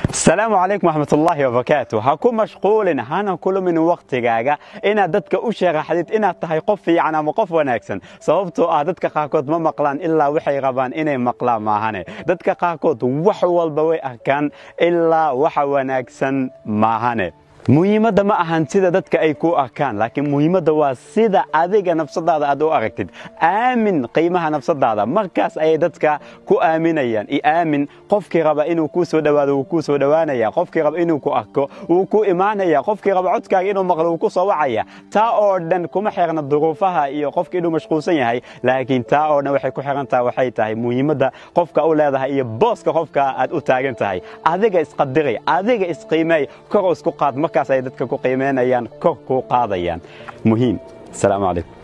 asalaamu calaykum waxmatullaahi wabarakaatu ha ku mashquulin hana kulumin wakhtigaaga inaad dadka u sharaxdid inaad tahay qof fiican ama qof wanaagsan sababtoo ah dadka qaarkood ma maqlaan ilaa waxay rabaan inay maqlaan maahane dadka qaarkood wax walba way arkaan ilaa waxa wanaagsan maahane muhiimadda ma ahan sida dadka ay ku arkaan laakiin muhiimadda waa sida adiga nafsadaada aad u aragtid aamin qiimaha nafsadaada markaas ayay dadka ku aaminayaan i aamin qofkii raba inuu kuu soo dhowaado wuu kuu soo dhowaanaya qofkii raba inuu ku arko wuu ku imaanaya qofkii raba codkaaga inuu maqlo wuu ku soo wacaya taa oo dhan kuma xirna duruufaha iyo qofka inuu mashquulsan yahay laakiin taa oo dhan waxay ku xirantaha waxay tahay muhiimadda qofka u leedahay iyo booska qofka aad u taagan tahay adiga isqadiray adiga isqiimeey kor isku qaad markaas ay dadka ku qiimeynayaan kor kuu qaadayaan muhiim asalaamu calaykum